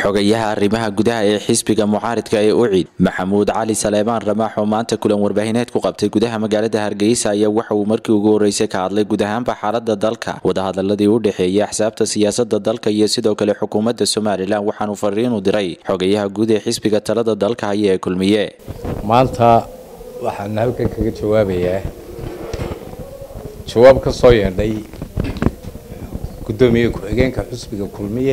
xogayaha arrimaha gudaha ee xisbiga mucaaridka ee ucid maxamuud cali saleebaan ramaax oo maanta kulan warbaahineed ku qabtay gudaha magaalada hargeysa ayaa waxa uu markii ugu horeysay ka hadlay guud ahaanba xaalada dalka wadahadaladii u dhexeeyay axsaabta siyaasada dalka iyo sidoo kale xukuumadda somalilan waxaanu fariinu diray xogayaha guud ee xisbiga talada dalka haya ee kulmiye maanta waxaan halkan kaga jawaabayaa jawaab ka soo yeedhay guddoomiye ku-xigeenka xusbiga kulmiye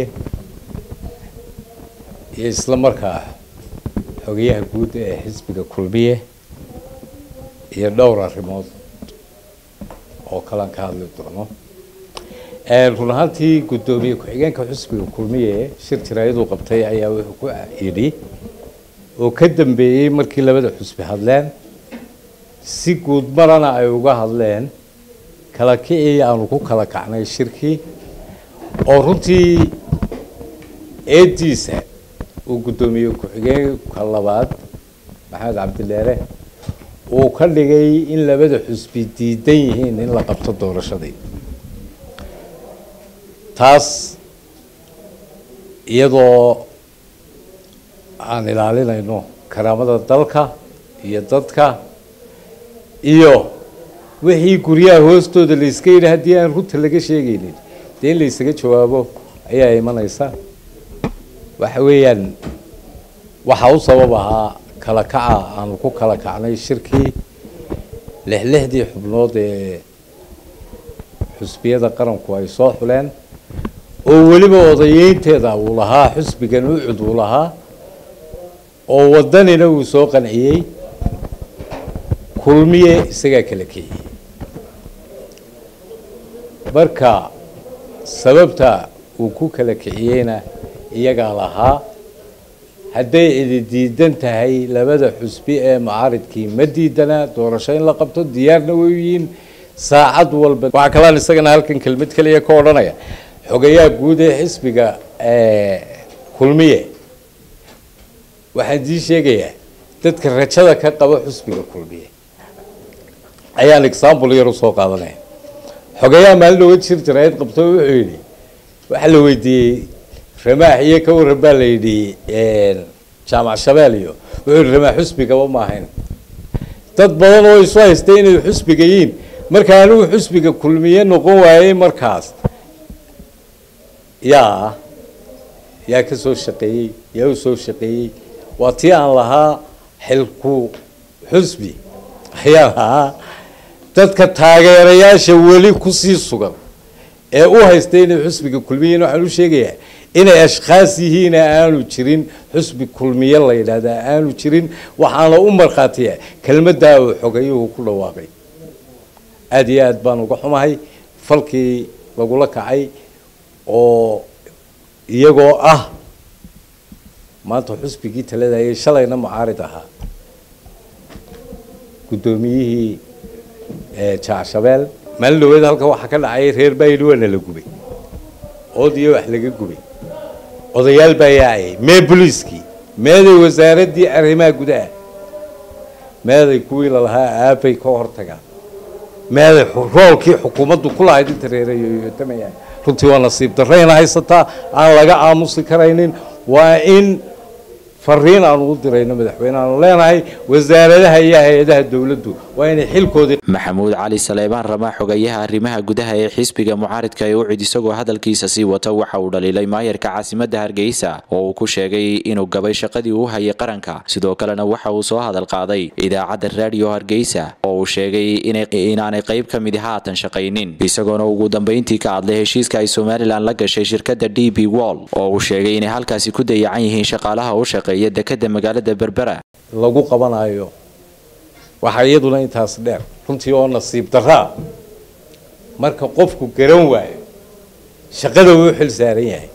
iyo isla markaa xogayaha guud ee xisbiga kulmiye iyo dhowr arrimood oo kalan ka hadli doono run ahaantii guddoomiye ku-xigeenka xusbiga kulmiye shir jiraayaduu qabtay ayaa wuxuu ku yidhi oo ka dambeeyey markii labada xusbi hadleen si guud marana ay uga hadleen kala kicii aanu ku kala kacnay shirkii oo runtii eediisa uu guddoomiye ku-xigeenka labaad maxamed cabdileere uu ka dhigay in labada xusbi diidan yihiin in la qabto doorashadii taas iyadoo aan ilaalinayno karaamada dalka iyo dadka iyo wixii guryaha hoostooda la iska yidhi haddii aan runta laga sheegaynin dee in la isaga jawaabo ayaa imanaysa waxa weeyaan waxaa u sabab ahaa kala kaca aanu ku kala kacnay shirkii lixlixdii xubnood ee xusbiyada qaranku ay soo xuleen oo weliba odayeynteeda uu lahaa xusbigan ucud uu lahaa oo wadanina uu soo qanciyey kulmiye isagaa kala kiciyey marka sababta uu ku kala kiciyeyna iyagaa lahaa hadday idi diidan tahay labada xusbi ee mucaaridkii ma diidana doorasho in la qabto diyaarna way yihiin saacad walba waxaa kalaan isagana halkan kelmad keliya ka odhanaya xogayaha guud ee xisbiga kulmiye waxaan dii sheegayaa dadka rajada ka qaba xusbiga kulmiye ayaan example yar usoo qaadanaya xogayaha maalin oga jir jiraayad qabto wuxuu yidhi waxaa la weydiiyey ramaax iyo ka waran baa la yidhi jaamac shabeel iyo wuxuu yihi ramaax xusbigaba ma ahayn dad badan oo isu haystay inay xusbiga yihiin marka anigu xusbiga kulmiye noqon waayey markaas yaa yaa ka soo shaqeeyey yaa u soo shaqeeyey waa tii aan lahaa xilku xusbi ayaan lahaa dadka taageerayaasha weli kusii sugan ee u haystay inay xusbiga kulmiyein waxaan u sheegayaa inay ashkhaas yihiina aanu jirin xusbi kulmiye la yidhaahdaa aanu jirin waxaana u markhaatiya kelmaddaa uu xogayuhu ku dhawaaqay aada iyo aad baan uga xumahay falkii lagula kacay oo iyagoo ah maanta xusbigii taladayay shalayna mucaarid ahaa guddoomiyihii jaacshabeel maalin dhaweed halkan waxaa ka dhacay reer baayidhi waana la gubay ood iyo wax laga gubay odayaal baa yaacayay mee boliiskii meeday wasaaraddii arrimaha gudaha meeday kuwii lalahaa aabay ka hortagaan meeday roolkii xukuumaddu ku lahayd inta reerayoyotamayaan runtii waa nasiib darrayna haysataa aan laga aamusi karaynin waa in fariin aanu u dirayno madaxweyne aanu leenahay wasaaradaha iyo hay-adaha dowladdu waa inay xilkoodii maxamuud cali saleebaan ramaax xogayaha arrimaha gudaha ee xisbiga mucaaridka ee ucid isagoo hadalkiisa sii wata waxa uu dhaliilay maayarka caasimadda hargeysa oo uu ku sheegay inuu gabay shaqadii uu hayay qaranka sidoo kalena waxa uu soo hadal qaaday idaacadda raadiyo hargeysa oo uu sheegay inaanay qayb ka midi haatan shaqaynin isagoona ugu dambeyntii ka hadlay heshiiska ay somalilan la gashay shirkadda d b wall oo uu sheegay inay halkaasi ku dayacan yihiin shaqaalaha u shaqeeya dekada magaalada berbera lagu qabanayo waxaa iyaduna intaas dheer runtii oo nasiib daraa marka qofku garan waayo shaqada uu xil saaran yahay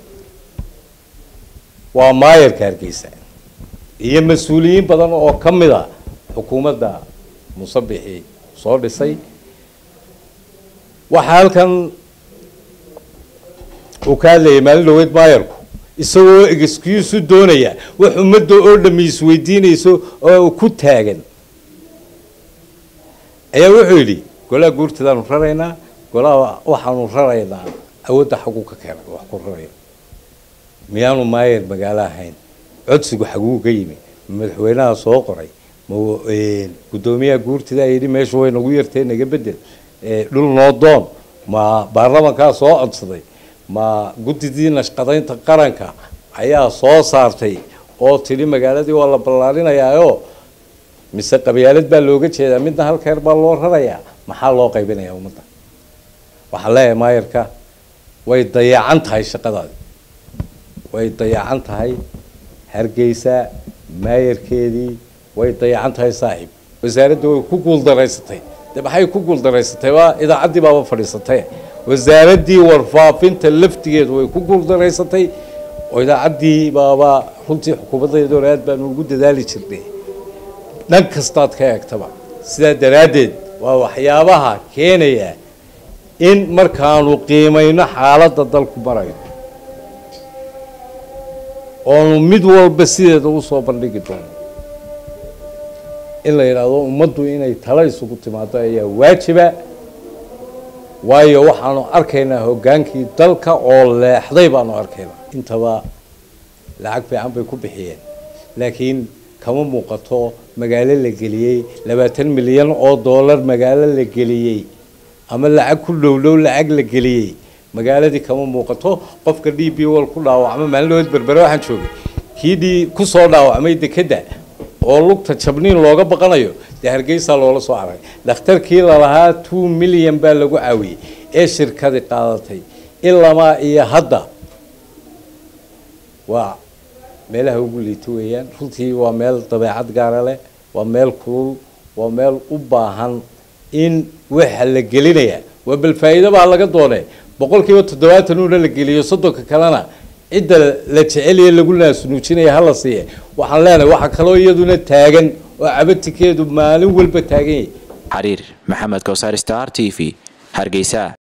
waa maayarka hargeysa iyo mas-uuliyiin badan oo ka mid a xukuumadda musabixii soo dhisay waxaa halkan uu ka hadlayay maalin dhaweyd maayarku isagoo excuse u doonaya wax ummadda oo dhami isweydiinayso oo ku taagan ayaa wuxuu yidhi golaha guurtadaanu raraynaa golaha waxaanu raraynaa awoodda xaguu ka keenay wax ku raraya miyaanu maayer magaalo ahayn codsigu xaguu ka yimi madaxweynaha soo qoray ma guddoomiyaha guurtida yidhi meeshu way nagu yartee naga bedel dhul noo doon ma baarlamankaa soo codsaday ma guddidii nashqadaynta qaranka ayaa soo saartay oo tidhi magaaladii waa la ballaarinayaayo mise qabyaalad baa looga jeedaa midna halkeer baa loo rarayaa maxaa loo qaybinayaa ummadda waxaan leeyahay maayarka way dayacan tahay shaqadaadi way dayacan tahay hargeysa maayarkeedii way dayacan tahay saaxiib wasaaradda way ku guuldaraysatay de maxay ku guuldaraysatay waa idaacaddii baaba fadhiisatay wasaaraddii warfaafinta laftigeedu way ku guuldaraysatay oo idaacaddii baaba runtii xukuumaddeeda hore aad baanu ugu dadaali jirnay dhan kastaad ka eegtaba sidaa daraaddeed waa waxyaabaha keenaya in markaanu qiimayno xaaladda dalku marayo oonu mid walba sideeda usoo bandhigi doono in la yidhaahdo ummaddu inay talo isugu timaado ayaa waajiba waayo waxaanu arkaynaa hoggaankii dalka oo leexday baanu arkaynaa intaba lacag fiican bay ku bixiyeen laakiin kama muuqato magaalo la geliyey labaatan milyan oo dollar magaalo la geliyey ama lacag ku dhowdhow lacag la geliyey magaaladii kama muuqato qofka d b wal ku dhaawacma maalinood berbere waxaan joogay kii d kusoo dhaawacmay dekedda oo lugta jabniin looga baqanayo dee hargeysaa loola soo arag dhakhtarkii lalahaa two milyan baa lagu caawiyey ee shirkadi qaadatay ilamaa iyo hadda waa meelaha ugu liito weeyaan runtii waa meel dabeecad gaara leh waa meel kulul waa meel u baahan in waxa la gelinaya waa bal faa'iido baa laga doonay boqol kiiba toddobaatan uuna la geliyo soddonka kalena cidda la jeceliye lagu naasnuujinaya hala siiye waxaan leenahay waxaa kaloo iyaduna taagan oo cabatikeedu maalin walba taagan yahay xariir maxamed kowsar star t v hargeysa